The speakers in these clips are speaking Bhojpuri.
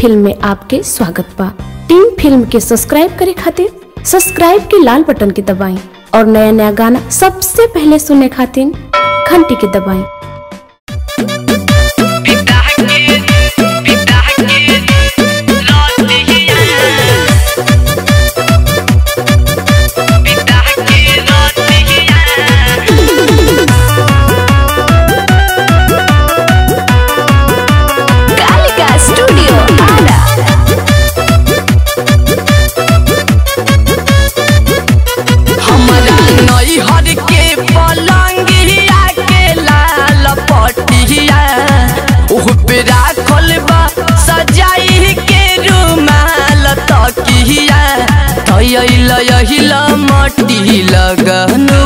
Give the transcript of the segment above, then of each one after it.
फिल्म में आपके स्वागत बा टीम फिल्म के सब्सक्राइब करे खातिर सब्सक्राइब के लाल बटन के दबाएं और नया नया गाना सबसे पहले सुनने खातिर घंटी के दबाएं पिता के पिता के रोतिया पिता के रोतिया कालिका स्टूडियो आरा हमरा नैहर के पलंगिया के लाल पटिया उह पे राखल बा सजाई के रुमाल तकिया तैल यहिल मटी लगनु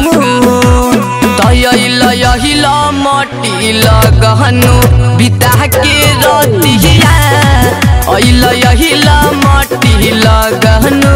तैल यहिल मटी लगनु बिता के रतिया ऐल यहिल मटी लगनु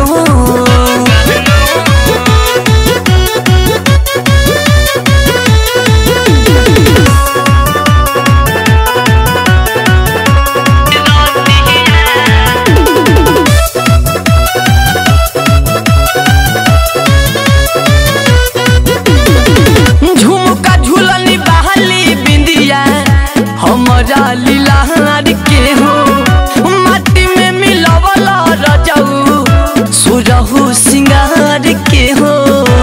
झुमका झुलनी बहली बिंदिया हमरा लीलाहार के हो माटी में मिलवल रजऊ सुरहु सिंगार के हो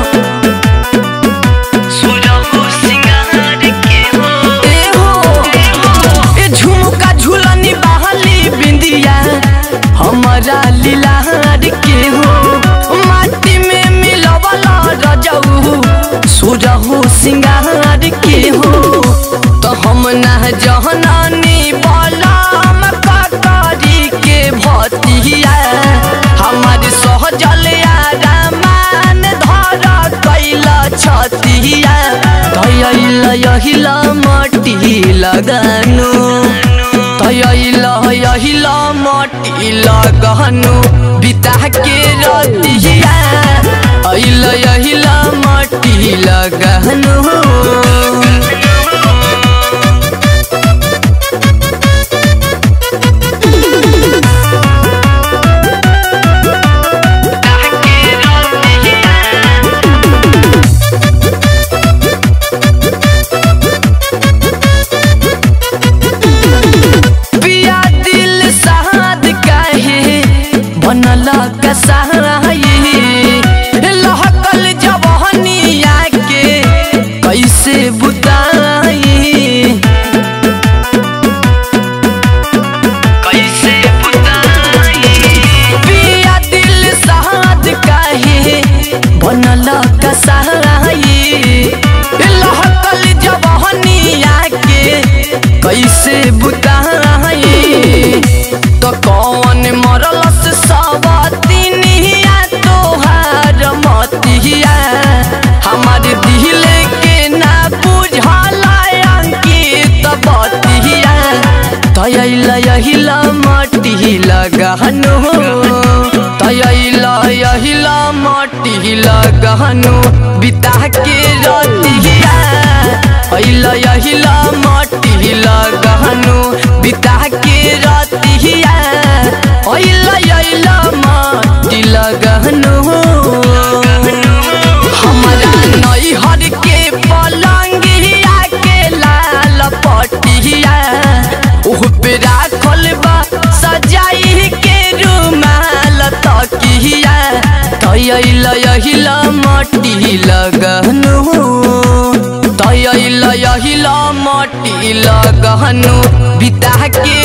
सुरहु सिंगार के हो ए हो ए झुमका झुलनी बहली बिंदिया हमरा लीलाहार के हो माटी में मिलवल रजऊ सुरहु सिंगार के हो तो हम ना जहनानी बलम ककरी के भतिया हमार सहजल रामान धर कैल छतिया तैल यहिल मटी लगानु तैल यहिल मटी लगनु बिता के रतिया ऐल यहिल मटी लगनु पिया दिल साद काहे बनल कसाई लहकल जवहनिया के कैसे बुताई कैसे बुताई पिया दिल साद काहे बनल कसाई लहकल जवहनिया के कैसे बुताई तो कौन मरलस सवतिनिया तोहार मतिया हमार दिल के ना बुझल अंकित बतिया तैल यहिल मटी लगहनु तैल यहिल मटी लगहनु बिता के रतिया ऐल यहिल मटी लगहनु बिता के रतिया ऐल यहिल मटी लगहनु हमरा नैहर के पलंगिया के लाल पटिया उह पे राखल बा सजाई के रुमाल तकिया तैल यहिल मटी लगनु तैल यहिल मटी लगनु बिता के